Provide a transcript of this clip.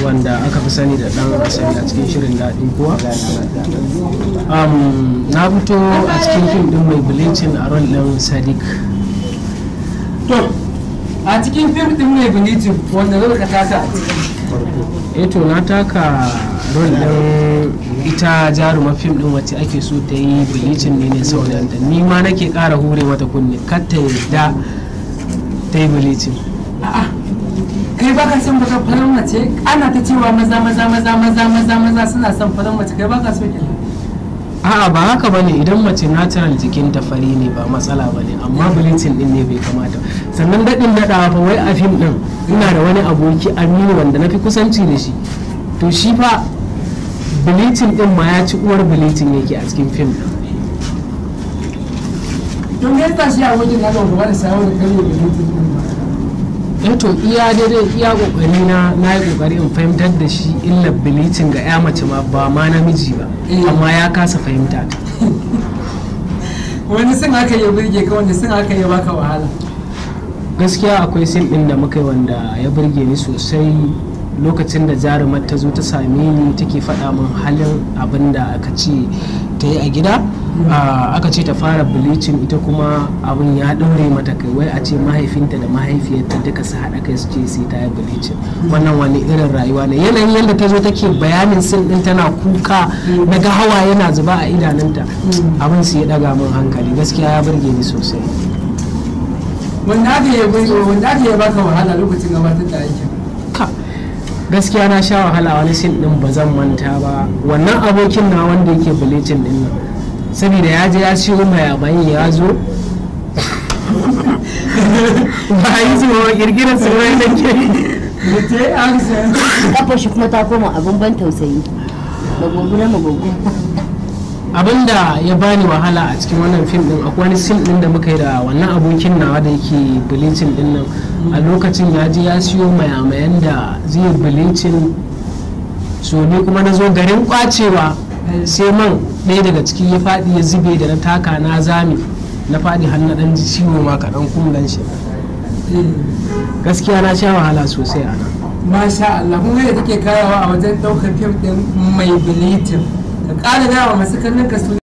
wanda aka fi sani da dan asali a cikin shirin daɗin kowa um, na fito a cikin fim din mai bilicin a ron ɗin sadiq to a cikin fim din mai bilitin wanda zai ka taka a cikin eh to na taka rol ɗin ita jaruma fim din wacce ake so ta yi bilicin ne ne sau da ni ma nake ƙara hure mata kunne kar ta yadda ta yi bilicin a'a kai baka son baka farar mace ana ta cewa maza maza maza maza maza maza suna son farar mace kai baka so kenan a'a ba haka bane idan mace natural jikin ta fari ne ba matsala bane amma bleaching din ne bai kamata sannan daɗin daɗawa fa wai a fim din ina da wani aboki aminu wanda na fi kusanci da shi to shi fa bleaching din ma ya ci uwar bleaching yake a cikin fim din don me yasa shi a wajen na gaba da sawo da kare bilitin din ba eh to iya daidai iya kokari na na yi kokari in fahimtar da shi illar bleaching ga ya mace ma ba ma namiji ba Eh. amma ya kasa fahimta ta wani sun aka yi birge ka wanda sun aka yi baka wahala gaskiya akwai sin din da muka yi wanda ya burge ni sosai lokacin da jarumar ta zo ta same ni take faɗa min halin abin da aka ce ta yi a gida Ah, aka ce ta fara bleaching ita kuma abin ya ɗaure mata kai wai a ce mahaifinta da mahaifiyarta duka su haɗa kai su ce sai ta yi bleaching wannan wani irin rayuwa ne yanayin yadda ta zo take bayanin sin din tana kuka daga hawa yana zuba a idanunta abin su ya ɗaga min hankali gaskiya ya burge ni sosai wanda aka yi birge wanda aka yi baka wahala lokacin gabatar da aikin ka gaskiya na sha wahala wani sin din ba zan manta ba wannan abokin na wanda yake bilicin din nan saboda ya je ya siyo mayabai ya zo ba a yi zuwa kirkirar su wani da ke da ta yi amsa kafar shi kuma ta koma abin ban tausayi magogu na magogu abinda ya bani wahala a cikin wannan fim din akwai wani sin din da muka yi da wannan abokin nawa da yake bilicin din nan a lokacin ya je ya siyo mayamayan da zai bilicin so ni kuma na zo garin kwacewa sai man ɗaya daga ciki ya faɗi ya zube da na taka na zami na faɗi har na ɗan ji ciwo ma kaɗan kumlan shi gaskiya na sha wahala sosai a nan masha Allah kun ga da take kayawa a wajen ɗaukar fim ɗin mai bilitin ka ƙara dawa masu kallon ka su